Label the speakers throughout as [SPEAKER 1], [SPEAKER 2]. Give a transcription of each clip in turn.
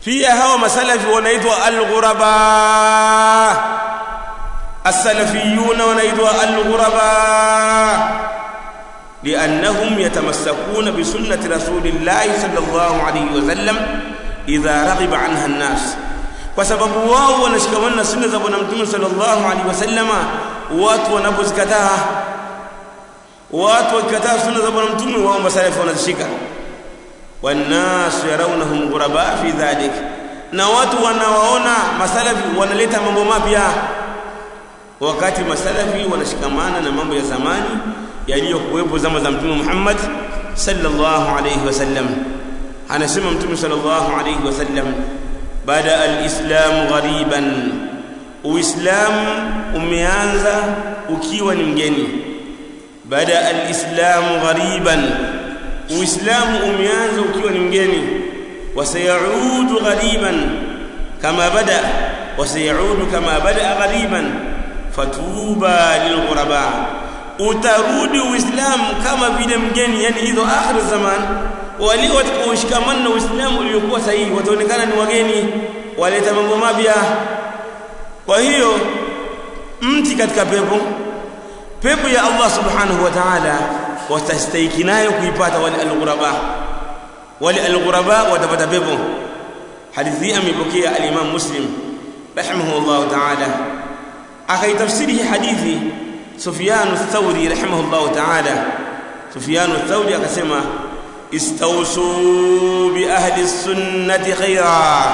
[SPEAKER 1] pia hawa masalafi wanaitwa al-ghuraba as-salafiyun wanaitwa al-ghuraba لأنهم يتمسكون بسنة رسول الله صلى الله عليه وسلم إذا رغب عنها الناس وسبب wao wanashikamana na sunna za bwana mtume sallallahu alaihi wasallama watu wanapozikataa watu wakikataa sunna za bwana mtume wao masalafi wanazishika wannas yarawnahum ghuraba fi dhalik na watu wanawaona masalafi wanaleta mambo mapya wakati masalafi wanashikamana na mambo ya zamani yaliyokuwepo zama za mtume Muhammad sallallahu alayhi wasallam anasema mtume sallallahu alayhi wasallam bada alislam ghariban uislamu umeanza ukiwa ni mgeni bada alislam ghariban uislamu umeanza ukiwa ni mgeni wasayaudu ghariban kama bada wasayaudu kama bada ghariban fatuba lilghuraba utarudi uislamu kama vile mgeni yani hizo akhir zaman wale watakaoshikamana na uislamu uliokuwa sahihi wataonekana ni wageni waleta mambo mapya kwa hiyo mti katika pepo pepo ya Allah subhanahu wa ta'ala watastahiki nayo kuipata wale alghuraba wale alghuraba watapata pepo hadithi amepokea al-Imam Muslim rahimahullah ta'ala akaitafsiri hadithi Sufyan ath-Thawri rahimahullah ta'ala Sufyan ath-Thawri akasema istawsu bi ahli sunnati khaira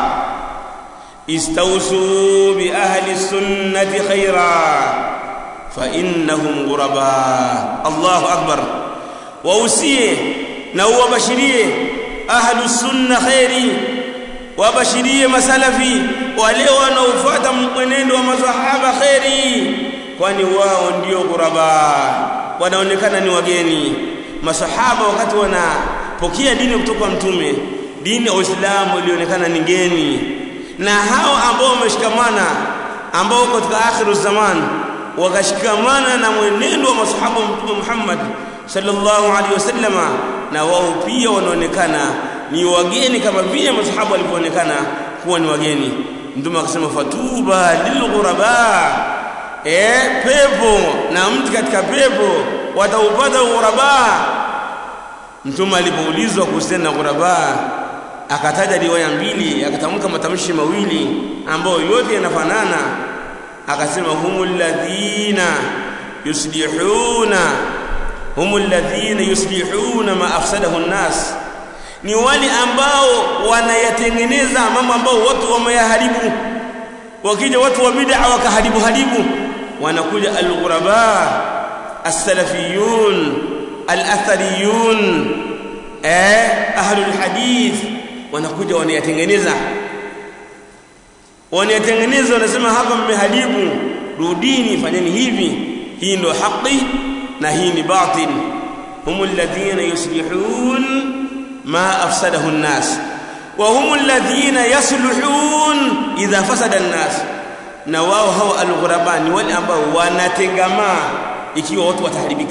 [SPEAKER 1] istawsu bi ahli sunnati khaira fa innahum ghuraba Allahu akbar wausie na uwabashirie ahlu sunna khairi wabashirie masalafi wale wanaofuata mwenendo wa masahaba khairi kwani wao ndio ghuraba wanaonekana ni wageni masahaba wakati wanapokea dini kutoka mtume dini ya Uislamu ilionekana ni ngeni na hao ambao wameshikamana ambao katika akhiru zaman wakashikamana na mwenendo wa masahaba wa mtume Muhammad sallallahu alaihi wasallama na wao pia wanaonekana ni wageni kama vile masahaba walivyoonekana kuwa ni wageni mtume akasema fatuba lilghuraba eh pepo na mtu katika pepo wataupata ghuraba mtume alipoulizwa kuhusiana na ghuraba akataja riwaya mbili akatamka matamshi mawili ambayo yote yanafanana akasema humul ladhina yuslihuna humul ladhina yuslihuna ma afsadahu an-nas ni wale ambao wanayatengeneza mambo ambao watu wameyaharibu wakija watu wa bid'a wakaharibu haribu wanakuja al-ghuraba as-salafiyun al-athariyun eh ahlul hadith wanakuja wanayatengeneza wanayatengeneza wanasema hapa mmeharibu rudini fanyeni hivi hii ndio haki na hii ni batil humul ladhina yuslihun ما أفسده الناس وهم الذين يصلحون إذا فسد الناس na wao hao alghuraba ni wale ambao wanatengamaa ikiwa watu wataharibika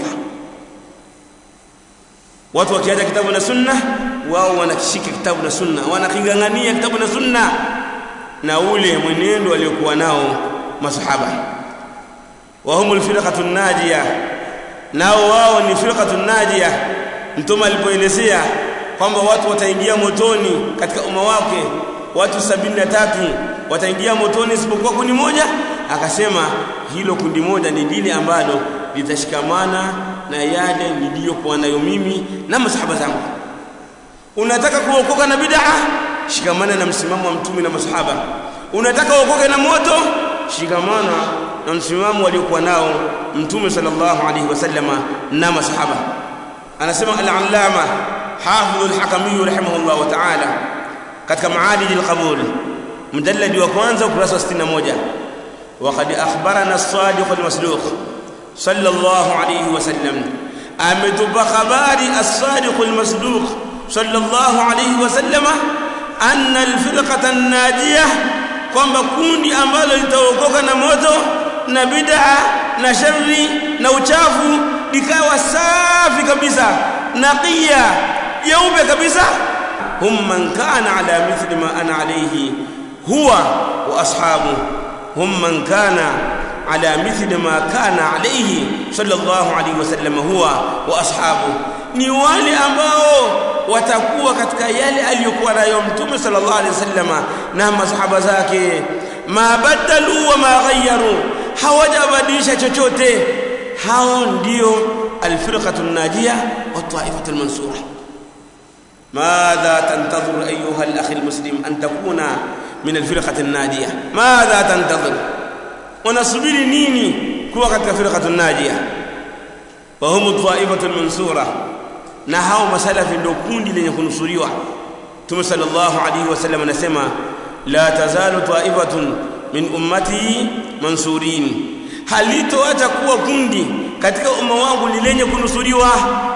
[SPEAKER 1] watu wakiacha kitabu na sunna wao wanakishika kitabu na sunna wanakigangania kitabu na sunna na ule mwenendo waliokuwa nao masahaba wa humul firqatun najia nao wao ni firqatun najia mtume alipoelezea kwamba watu wataingia motoni katika umma wake watu sabini na tatu wataingia motoni isipokuwa kundi moja akasema hilo kundi moja ni lile ambalo litashikamana na yale niliyokuwa nayo mimi na masahaba zangu unataka kuokoka na bid'a shikamana na msimamo wa mtume na masahaba unataka uokoke na moto shikamana na msimamo waliokuwa nao mtume sallallahu alaihi wasallama na masahaba anasema al-allama حافظ الحكمي رحمه الله تعالى katika maadili alqabul mjalladi wa kwanza ukurasa wa 61 وقد اخبرنا الصادق المصدوق صلى الله عليه وسلم ametupa habari as-sadiq al-masduq صلى الله عليه وسلم anna al-firqata an-najiyah kwamba kundi ambalo litaokoka na moto na bid'a na shari na uchafu likawa safi kabisa naqiya jeupe kabisa hum man kana ala mithli ma ana alayhi huwa wa ashabu hum man kana ala mithli ma kana alayhi sallallahu alayhi wasallam huwa wa ashabu ni wale ambao watakuwa katika yale aliyokuwa nayo mtume sallallahu alayhi wasallama na masahaba zake ma badalu wa ma ghayyaru hawajabadilisha chochote hao ndio alfirqatu najia wa taifatu almansura ماذا تنتظر أيها الأخ المسلم أن تكون من الفرقة الناجية ماذا تنتظر ونصبر نيني كوكت فرقة الناجية وهم الطائفة المنصورة نهاو مسألة في الدكون لن يكون سوريوا ثم صلى الله عليه وسلم نسمى لا تزال طائفة من أمتي منصورين halitoacha kuwa kundi katika umma wangu ni lenye kunusuriwa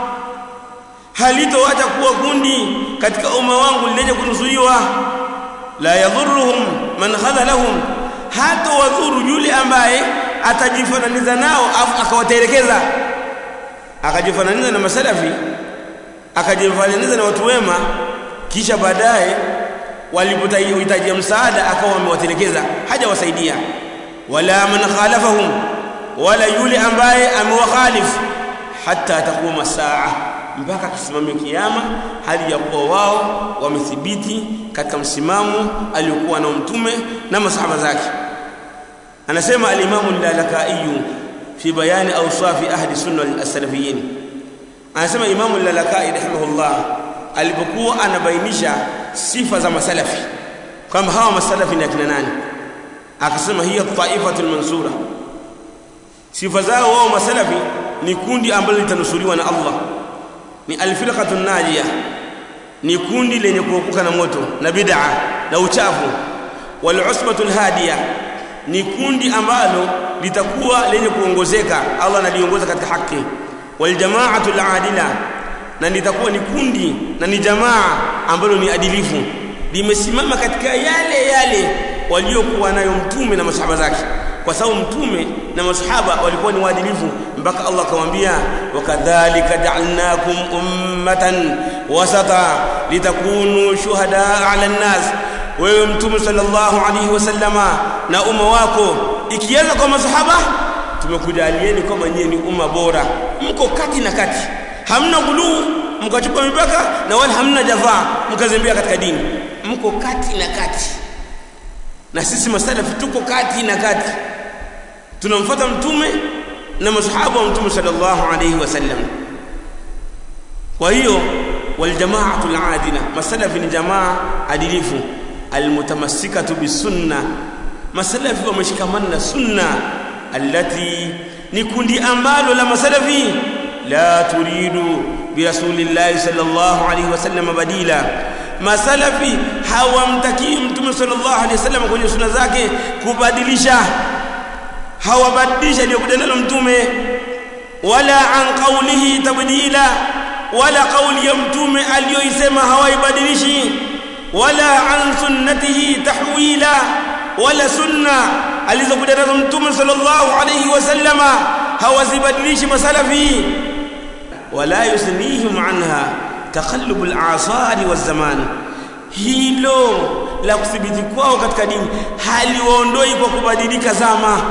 [SPEAKER 1] halitoacha kuwa kundi katika umma wangu ni lenye kunusuriwa la yadhurruhum man khadhalahum hata wadhuru yule ambaye atajifananiza nao afu akawatelekeza akajifananiza na masalafi akajifananiza na watu wema kisha baadaye walipohitaji msaada akawa amewatelekeza hajawasaidia wala man khalafahum wala yule ambaye amewakhalif hatta takuma saa mpaka kisimamio kiyama hali ya kuwa wao wamethibiti katika msimamo aliokuwa nao mtume na masahaba zake anasema al-Imam al-Lalaka'i fi bayani awsafi ahli sunna as-salafiyyin anasema Imam al-Lalaka'i rahimahullah alipokuwa anabainisha sifa za masalafi kwamba hawa masalafi ni akina nani akasema hiya taifatul mansura sifa zao wao masalafi ni kundi ambalo litanusuriwa na Allah ni alfirqatun najia ni kundi lenye kuokoka na moto na bid'a na uchafu wal usbatul hadiya ni kundi ambalo litakuwa lenye kuongozeka Allah analiongoza katika haki wal jama'atul adila na litakuwa ni kundi na ni jamaa ambalo ni adilifu limesimama katika yale yale waliokuwa nayo mtume na masahaba zake kwa sababu mtume na masahaba walikuwa ni waadilifu mpaka Allah akamwambia wakadhalika ja'alnakum ummatan wasata litakunu shuhada 'ala an-nas wewe mtume sallallahu alayhi wasallama na umma wako ikianza kwa masahaba tumekujalieni kama nyinyi ni umma bora mko kati na kati hamna guluu mkachupa mipaka na wala hamna jafaa mkazembea katika dini mko kati na kati na sisi masalafi tuko kati na kati tunamfuata mtume na masahaba wa mtume sallallahu alayhi wasallam kwa hiyo waljamaatu aladila masalafi ni jamaa adilifu almutamassikatu bisunna masalafi wameshikamana na sunna allati ni kundi ambalo la masalafi la turidu birasulillahi sallallahu alayhi wasallam badila masalafi hawamtakii mtume sallallahu alaihi wasallam kwenye sunna zake kubadilisha hawabadilisha aliyokuja nalo mtume wala an qawlihi tabdila wala qawli ya mtume aliyoisema hawaibadilishi wala an sunnatihi tahwila wala sunna alizokuja nazo mtume sallallahu alaihi wasallama hawazibadilishi masalafi wala yusnihim anha taqallub al-asari waz-zaman hilo la kuthibiti kwao katika dini haliwaondoi kwa kubadilika zama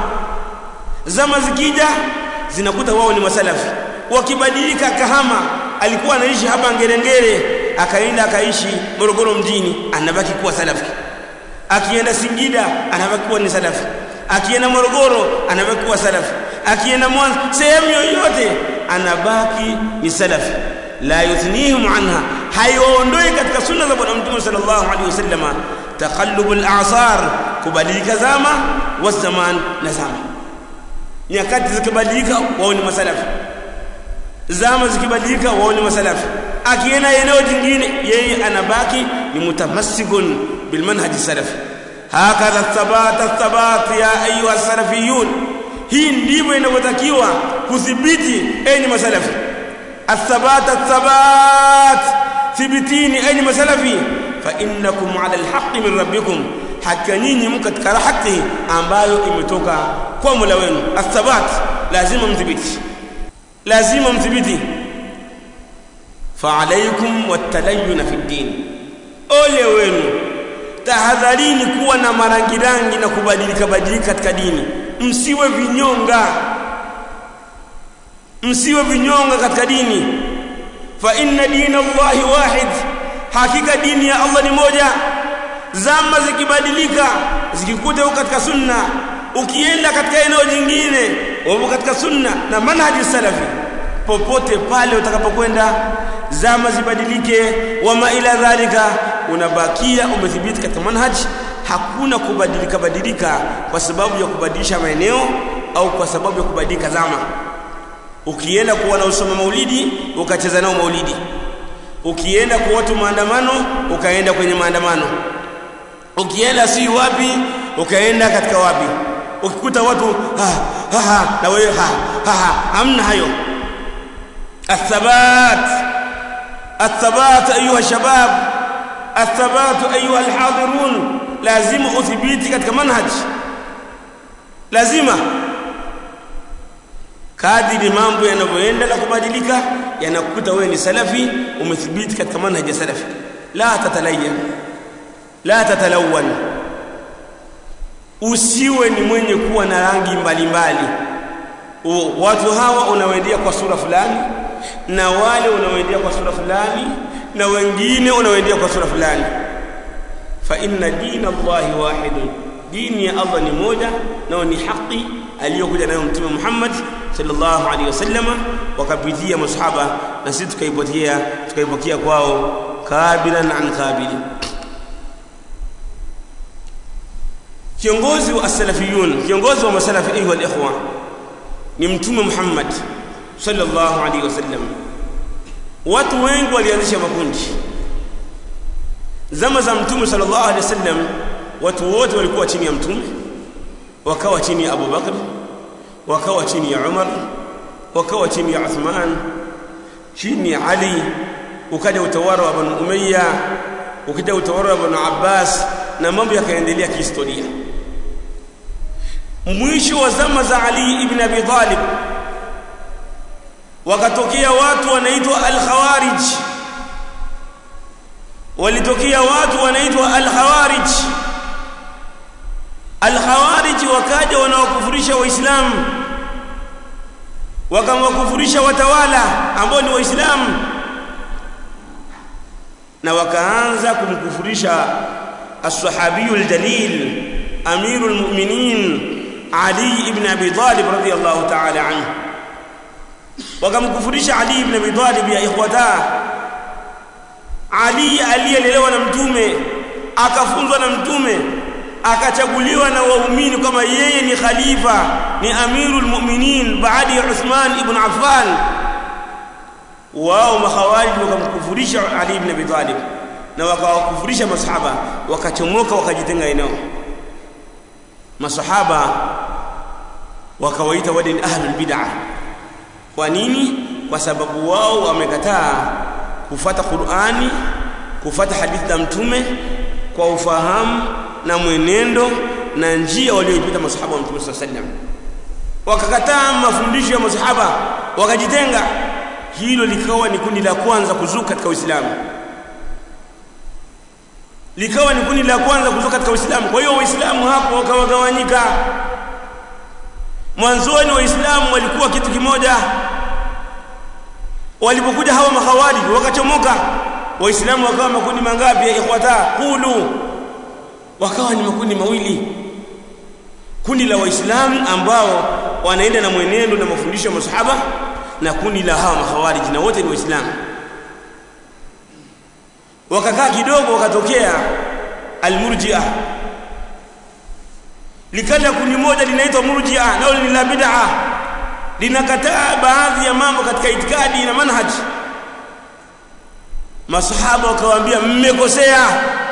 [SPEAKER 1] zama zikija zinakuta wao ni masalafi wakibadilika kahama alikuwa anaishi hapa ngerengere akaenda akaishi Morogoro mjini anabaki kuwa salafi akienda Singida anabaki kuwa ni salafi akienda Morogoro anabaki kuwa salafi akienda Mwanza sehemu yoyote anabaki ni salafi la yuthnihim anha haiondoi katika sunna za bwana mtume sallallahu alaihi wasallama taqallubul a'sar kubadilika zama wa zaman na zama nyakati zikibadilika wao ni masalafi zama zikibadilika wao ni masalafi akienda eneo jingine yeye anabaki ni mutamassikun bil manhaj salafi hakadha thabata thabat ya ayuha salafiyun hii ndivyo inavyotakiwa kudhibiti enyi masalafi الثبات الثبات ثبتيني أين مسلفي فإنكم على الحق من ربكم حتى نيني مكت كرا حقه ambayo imetoka kwa Mola wenu athabat lazima mthibiti lazima mthibiti فعليكم والتلين في الدين ole wenu tahadharini kuwa na marangirangi na kubadilika badilika katika dini msiwe vinyonga msiwe vinyonga katika dini fa inna dina Allahi wahid hakika dini ya Allah ni moja zama zikibadilika zikikuta huko katika sunna ukienda katika eneo jingine wapo katika sunna na manhaji salafi popote pale utakapokwenda zama zibadilike wama ila dhalika unabakia umethibiti katika manhaji hakuna kubadilika badilika kwa sababu ya kubadilisha maeneo au kwa sababu ya kubadilika zama ukienda kuwa na usoma maulidi ukacheza nao maulidi ukienda kwa watu maandamano ukaenda kwenye maandamano ukienda si wapi ukaenda katika wapi ukikuta watu ha, ha, ha, na wewe ha, ha, ha, hamna hayo athabat athabat ayuha shabab athabat ayuha alhadirun lazima uthibiti katika manhaj lazima kadiri mambo yanavyoenda na kubadilika yanakuta wewe ni salafi umethibiti katika manhaj ya salafi la tatalayan la tatalawan usiwe ni mwenye kuwa na rangi mbalimbali watu hawa unawaendea kwa sura fulani na wale unawaendea kwa sura fulani na wengine unawaendea kwa sura fulani fa inna dina Allahi wahidun dini ya Allah ni moja nao ni haki aliyokuja nayo mtume Muhammad sallallahu alaihi wasallam wakapitia masahaba na sisi tukaipotea tukaipokea kwao kabilan an kabili kiongozi wa as-salafiyun kiongozi wa masalafi ayuha al-ikhwa ni mtume Muhammad sallallahu alaihi wasallam watu wengi walianzisha makundi zama za mtume sallallahu alaihi wasallam watu wote walikuwa chini ya mtume wakawa chini ya Abu Bakr wakawa chini ya Umar wakawa chini ya Uthman chini ya Ali ukaja utawala wa Banu Umayya ukija utawala wa Banu Abbas na mambo yakaendelea kihistoria mwisho wa zama za Ali ibn Abi Talib wakatokea watu wanaitwa al-Khawarij walitokea watu wanaitwa al-Khawarij al-Khawarij wakaja wanawakufurisha waislamu wakawakufurisha watawala ambao ni waislamu na wakaanza kumkufurisha as-sahabiyu al-jalil amirul mu'minin Ali ibn Abi Talib radiyallahu ta'ala anhu wakamkufurisha Ali ibn Abi Talib ya ikhwata Ali aliyelelewa na mtume akafunzwa na mtume akachaguliwa na waumini kama yeye ni khalifa ni amirul mu'minin baada ya Uthman ibn Affan wao makhawarij wakamkufurisha Ali ibn Abi Talib na wakawakufurisha masahaba wakachomoka wakajitenga eneo masahaba wakawaita wale ni ahlul bid'ah kwa nini kwa sababu wao wamekataa kufata Qur'ani kufata hadithi za mtume kwa ufahamu na mwenendo na njia walioipita masahaba wa mtume sallallahu alaihi wasallam wakakataa mafundisho ya masahaba wakajitenga hilo likawa ni kundi la kwanza kuzuka katika Uislamu likawa ni kundi la kwanza kuzuka katika Uislamu kwa hiyo waislamu hapo wakawagawanyika mwanzoni waislamu walikuwa kitu kimoja walipokuja hawa mahawarij wakachomoka waislamu wakawa makundi mangapi ya ikhwata qulu wakawa ni makundi mawili kundi la waislamu ambao wanaenda na mwenendo na mafundisho ya masahaba na kundi la hawa mahawarij na wote ni waislamu wakakaa kidogo wakatokea almurji'a likaja kundi moja linaitwa murji'a nao ni la bid'a linakataa baadhi ya mambo katika itikadi na manhaji masahaba wakawaambia mmekosea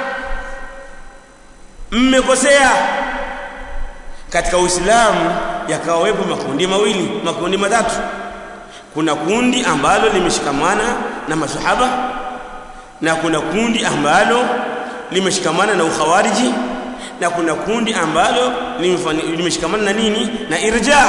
[SPEAKER 1] mmekosea katika uislamu yakawepo makundi mawili makundi matatu kuna kundi ambalo limeshikamana na masahaba na kuna kundi ambalo limeshikamana na ukhawariji na kuna kundi ambalo limeshikamana na nini na irja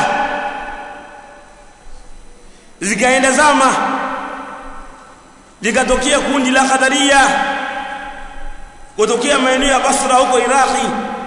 [SPEAKER 1] zikaenda zama likatokea kundi la qadaria kutokea maeneo ya Basra huko Iraki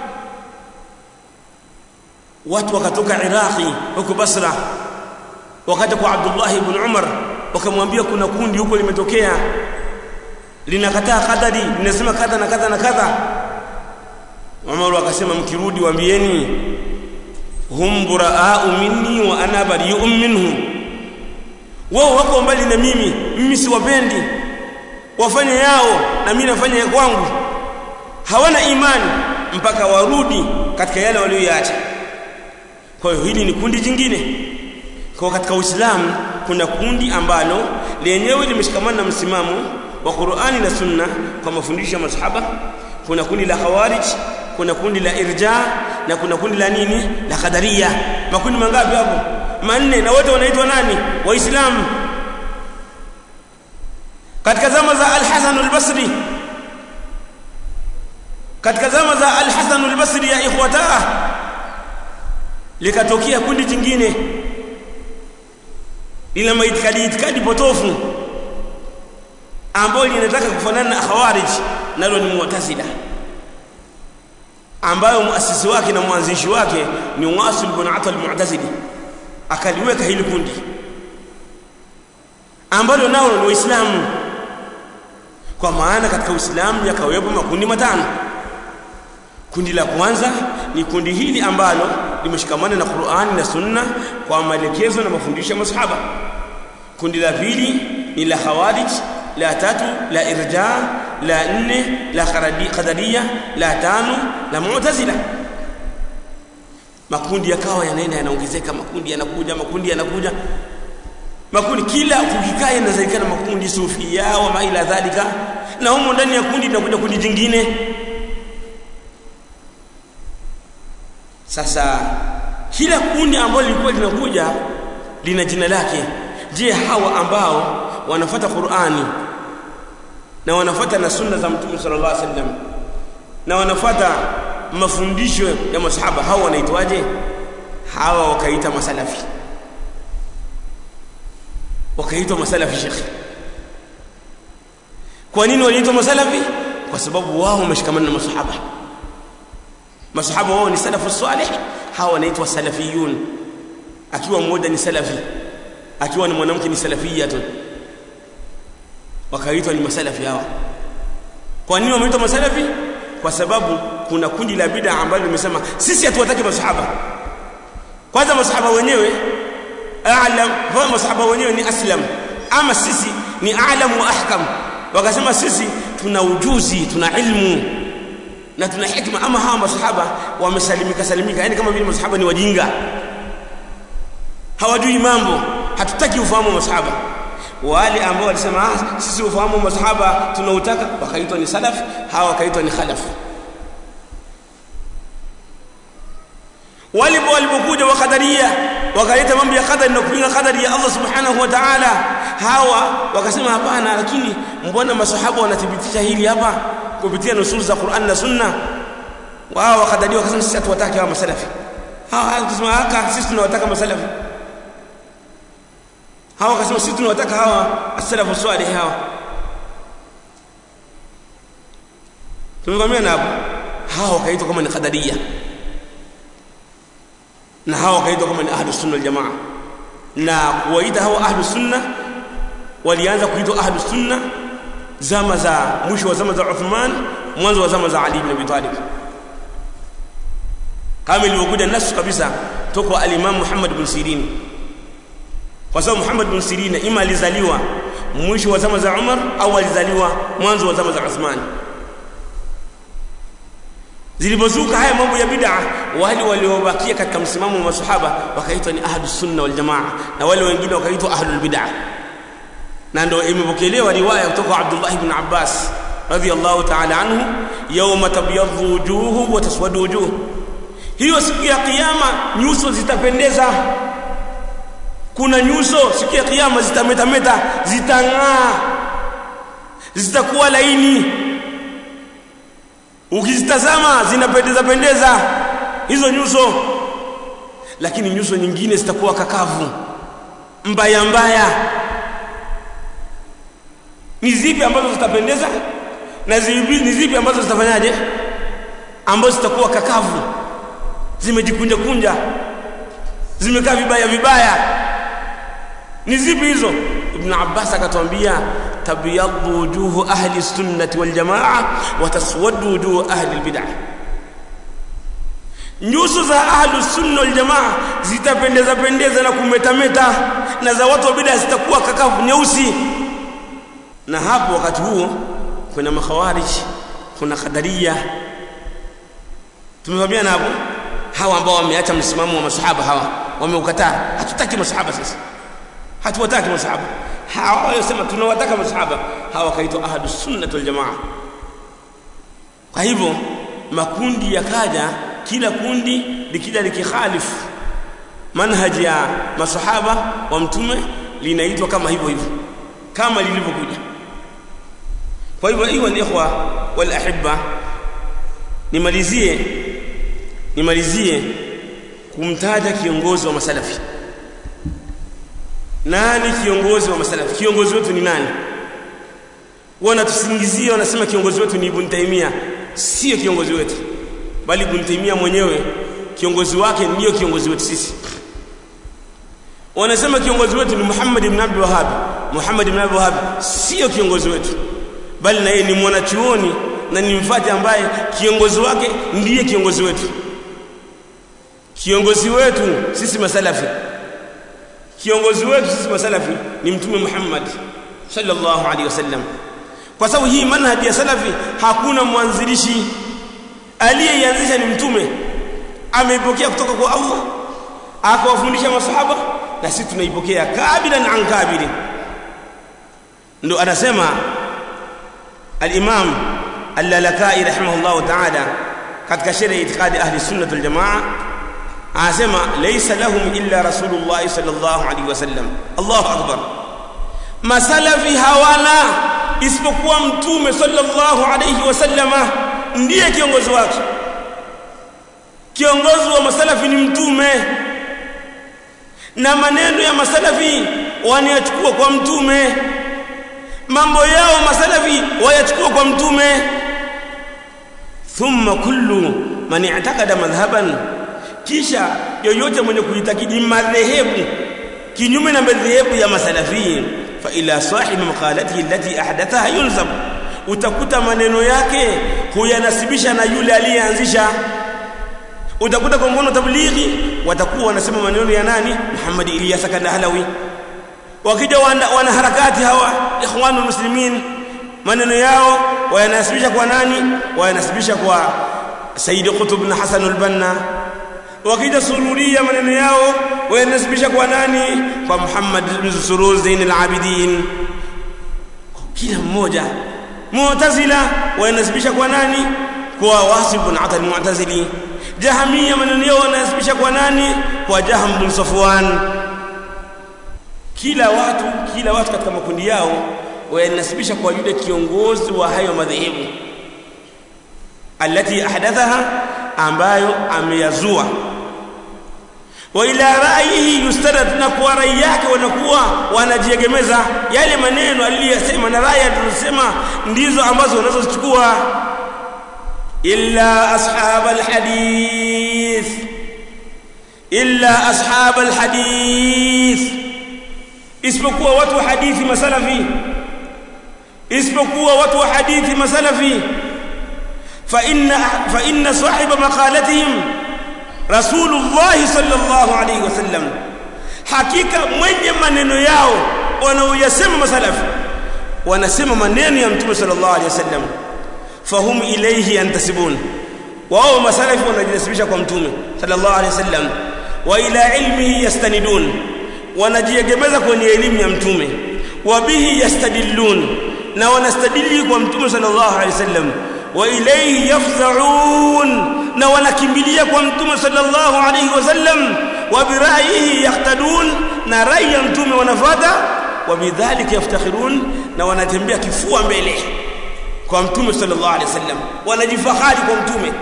[SPEAKER 1] watu wakatoka Iraki huko Basra wakati kwa Abdullah ibn Umar wakamwambia kuna kundi huko limetokea linakataa kadari linasema kadha na kadha na kadha Umar akasema mkirudi waambieni hum buraa'u minni wa ana bari'un minhum wao wako mbali na mimi mimi siwapendi wafanye yao na mimi nafanya ya kwangu hawana imani mpaka warudi katika yale walioyaacha kwa hiyo hili ni kundi jingine kwa katika Uislamu kuna kundi ambalo lenyewe limeshikamana na msimamo wa Qur'ani na Sunna kwa mafundisho ya masahaba kuna kundi la Khawarij kuna kundi la Irja na kuna kundi la nini la Qadariya makundi mangapi hapo manne na wote wanaitwa nani waislamu katika zama za Al-Hasan al-Basri katika zama za Al-Hasan al-Basri ya ikhwataa likatokea kundi jingine lina maitikadi itikadi potofu ambalo linataka kufanana na khawarij nalo ni mu'tazila ambayo muasisi wake na mwanzishi wake ni Wasil ibn Ata al-Mu'tazili akaliweka hili kundi ambalo nao ni Waislamu kwa maana katika Uislamu yakawepo makundi matano kundi la kwanza ni kundi hili ambalo limeshikamana na Qur'ani na Sunna kwa maelekezo na mafundisho ya masahaba kundi la pili ni la khawarij la tatu la irja la nne la qadariya la tano la mu'tazila makundi yakawa yanaenda yanaongezeka makundi yanakuja makundi yanakuja makundi kila kukikaa yanazalikana makundi sufia wa maila dhalika na humo ndani ya kundi linakuja kundi jingine sasa kila kundi ambalo lilikuwa linakuja lina jina lake je hawa ambao wanafuata Qur'ani na wanafuata na sunna za Mtume sallallahu alaihi wasallam na wanafuata mafundisho ya masahaba hawa wanaitwaje hawa wakaita masalafi wakaitwa masalafi shekhi kwa nini waliitwa masalafi kwa sababu wao wameshikamana na masahaba masahaba wao ni salafu salih hawa wanaitwa salafiyun akiwa mmoja ni salafi akiwa ni mwanamke ni salafiyatun wakaitwa ni masalafi hawa kwa nini wameitwa masalafi kwa sababu kuna kundi la bid'a ambalo limesema sisi hatuwataki masahaba kwanza masahaba wenyewe a'lam wa masahaba wenyewe ni aslam ama sisi ni a'lam wa ahkam wakasema sisi tuna ujuzi tuna ilmu na tuna hikma ama hawa masahaba wamesalimika salimika yani kama vile masahaba ni wajinga hawajui mambo hatutaki ufahamu wa masahaba wale ambao walisema ah, sisi ufahamu wa masahaba tunautaka wakaitwa ni salaf hawa wakaitwa ni khalaf walipo walipokuja wakadaria wakaleta mambo ya qadari na kupinga qadari ya Allah subhanahu wa ta'ala hawa wakasema hapana lakini mbona masahaba wanathibitisha hili hapa kupitia nusul za Qur'an na Sunna wao wakadaria wakasema sisi hatuwataki hawa masalafi hawa wakasema haka sisi tunawataka masalafi hawa wakasema sisi tunawataka hawa as-salafu salih hawa tumevamia hapo hawa wakaitwa kama ni qadaria na hawa wakaitwa kama ni ahlus sunna wal jamaa na kuwaita hawa ahlus sunna walianza kuitwa ahlus sunna zama za mwisho wa zama za Uthman mwanzo wa zama za Ali ibn Abi Talib kama ilivyokuja nasu kabisa toka al-Imam Muhammad ibn Sirin kwa sababu Muhammad ibn Sirin ima alizaliwa mwisho wa zama za Umar au alizaliwa mwanzo wa zama za Uthman zilipozuka haya mambo ya bid'a wale waliobakia katika msimamo wa masahaba wakaitwa ni ahlus sunna wal jamaa na wale wengine wakaitwa ahlul bid'a na ndio imepokelewa riwaya kutoka Abdullah ibn Abbas radhiyallahu ta'ala anhu yawma tabyadhu wujuhu wa taswadu wujuh hiyo siku ya kiyama nyuso zitapendeza kuna nyuso siku ya kiyama zitametameta zitang'aa zitakuwa laini ukizitazama zinapendeza pendeza hizo nyuso lakini nyuso nyingine zitakuwa kakavu mbaya mbaya ni zipi ambazo zitapendeza na zipi ni zipi ambazo zitafanyaje ambazo zitakuwa kakavu zimejikunja kunja zimekaa vibaya vibaya ni zipi hizo ibn abbas akatwambia tabyaddu wujuhu ahli sunnati wal jamaa wa taswaddu wujuhu ahli albid'ah nyuso za ahlu sunna wal jamaa zitapendeza pendeza na kumetameta na za watu wa bid'a zitakuwa kakavu nyeusi na hapo wakati huo kuna makhawarij kuna qadaria tumefahamiana hapo hawa ambao wameacha msimamo wa masahaba hawa wameukataa hatutaki masahaba sasa hatuwataki masahaba hawa walisema tunawataka masahaba hawa kaitwa ahlus sunnah wal jamaa kwa hivyo makundi yakaja kila kundi likija likikhalifu manhaji ya masahaba wa mtume linaitwa kama hivyo hivyo kama lilivyokuja kwa hivyo hiyo ni ikhwa wal ahibba nimalizie nimalizie kumtaja kiongozi wa masalafi nani kiongozi wa masalafi kiongozi wetu ni nani wanatusingizia wanasema kiongozi wetu ni Ibn Taymiyyah sio kiongozi wetu bali Ibn Taymiyyah mwenyewe kiongozi wake ndiyo kiongozi wetu sisi wanasema kiongozi wetu ni Muhammad ibn Abdul Wahhab Muhammad ibn Abdul Wahhab sio kiongozi wetu bali na yeye ni mwanachuoni na ni mfati ambaye kiongozi wake ndiye kiongozi wetu kiongozi wetu sisi masalafi kiongozi wetu sisi masalafi ni mtume Muhammad sallallahu alaihi wasallam kwa sababu hii manhaji ya salafi hakuna mwanzilishi aliyeianzisha ni mtume ameipokea kutoka kwa Allah akawafundisha masahaba na sisi tunaipokea kabilan an kabili ndo anasema al-Imam Al-Lalakai rahimahullah ta'ala katika sheria itikadi ahli sunnah wal jamaa anasema laysa lahum illa rasulullah sallallahu alaihi wasallam Allahu akbar masalafi hawana isipokuwa mtume sallallahu alaihi wasallama ndiye kiongozi wake kiongozi wa masalafi ni mtume na maneno ya masalafi wanayachukua kwa mtume mambo yao masalafi wayachukua kwa mtume thumma kullu man i'taqada madhhaban kisha yoyote mwenye kuitakidi madhehebu kinyume na madhehebu ya masalafi fa ila sahibi maqalatihi allati ahdathaha yulzam utakuta maneno yake huyanasibisha na yule aliyeanzisha utakuta kwa mfano tablighi watakuwa wanasema maneno ya nani Muhammad Ilyas Kandahlawi wakija wana, wana harakati hawa ikhwanul muslimin maneno yao wayanasibisha kwa nani wayanasibisha kwa Sayyid Qutb bin Hasan al-Banna wakija sururia maneno yao wayanasibisha kwa nani kwa Muhammad bin Surur Zain al-Abidin kila mmoja Mu'tazila wayanasibisha kwa nani kwa Wasif bin Atal Mu'tazili Jahamia maneno yao wanasibisha kwa nani kwa Jaham bin Safwan kila watu kila watu katika makundi yao wayanasibisha kwa yule kiongozi wa hayo madhehebu alati ahdathaha ambayo ameyazua wa ila ra'yihi yustarad na kwa rai yake wanakuwa wanajiegemeza yale maneno aliyosema na rai alizosema ndizo ambazo wanazochukua illa ashab alhadith illa ashab alhadith isipokuwa watu wa hadithi masalafi isipokuwa watu wa hadithi masalafi fa inna fa inna sahiba maqalatihim rasulullah sallallahu alayhi wasallam hakika mwenye maneno yao wanaoyasema masalafi wanasema maneno ya mtume sallallahu alayhi wasallam fahum ilayhi yantasibun wao masalafi wanajinasibisha kwa mtume sallallahu alayhi wasallam wa ila ilmihi yastanidun wanajiegemeza kwenye elimu ya mtume wa bihi yastadillun na wanastadili kwa mtume sallallahu alaihi wasallam wa ilayhi yafza'un na wanakimbilia kwa mtume sallallahu alaihi wasallam wa bira'yihi yahtadun na rai ya mtume wanafuata wa bidhalika yaftakhirun na wanatembea kifua mbele kwa mtume sallallahu alaihi wasallam wanajifahari kwa mtume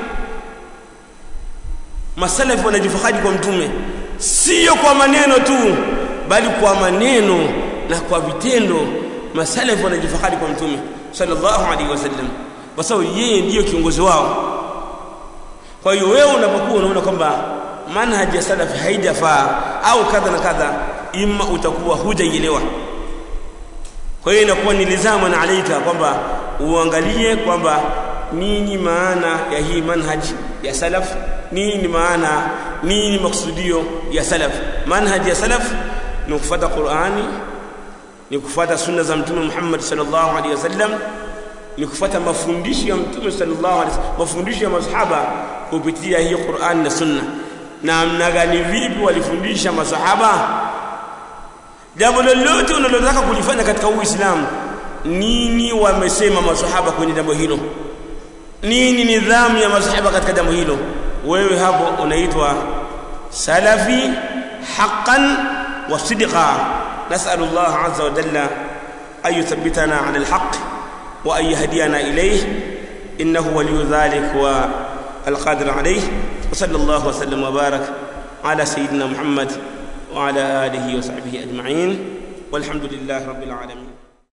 [SPEAKER 1] masalafi wanajifahari kwa mtume sio kwa maneno tu bali kwa maneno na kwa vitendo masalafi wanajifahari kwa mtume sallallahu alaihi wasallam kwa sababu yeye ndiyo kiongozi wao kwa hiyo wewe unapokuwa unaona kwamba manhaji ya salafi haijafaa au kadha na kadha ima utakuwa hujaielewa kwa hiyo inakuwa ni lizamu na alaika kwamba uangalie kwamba nini maana ya hii manhaji ya salaf nini maana nini maksudio ya salaf manhaji ya salaf ni kufuata Qur'ani ni kufuata sunna za mtume Muhammad sallallahu alaihi wasallam ni kufuata mafundisho ya mtume sallallahu alaihi wasallam mafundisho ya masahaba kupitia hii Qur'an na sunna na namna gani vipi walifundisha masahaba jambo lolote unalotaka kulifanya katika Uislamu nini wamesema masahaba kwenye jambo hilo nini nidhamu ya masahaba katika jambo hilo wewe hapo unaitwa salafi haqqan wa sidqa nas'alu Allah azza wa jalla ay yuthabbitana 'ala al-haqq wa ay yahdiyana ilayhi innahu waliyyu dhalik wa القادر عليه وصلى الله وسلم وبارك على سيدنا محمد وعلى آله وصحبه أجمعين والحمد لله رب العالمين